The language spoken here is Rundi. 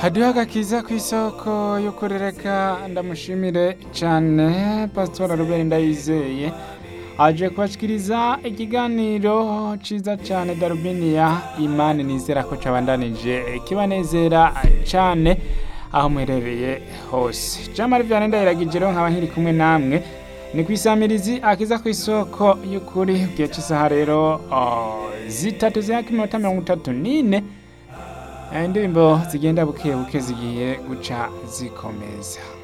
haduha agakiza ku isoko yo kurereka ndamushimire cyane pasitora Robert Ndayizeye aje kubashikiriza ikiganiro ciza cyane Darubiniya Imani nizera ko cabandanije kibanezera cyane aho muherereye hose Jamari Vianney Ndayiragije rero nkaba nkiri kumwe namwe ni kwisamirizi akiza ku isoko y'ukuri gihe cy'isaha rero oh, zitatu zihaka iminota mirongo itatu n'ine indirimbo zigenda buke buke zigiye guca zikomeza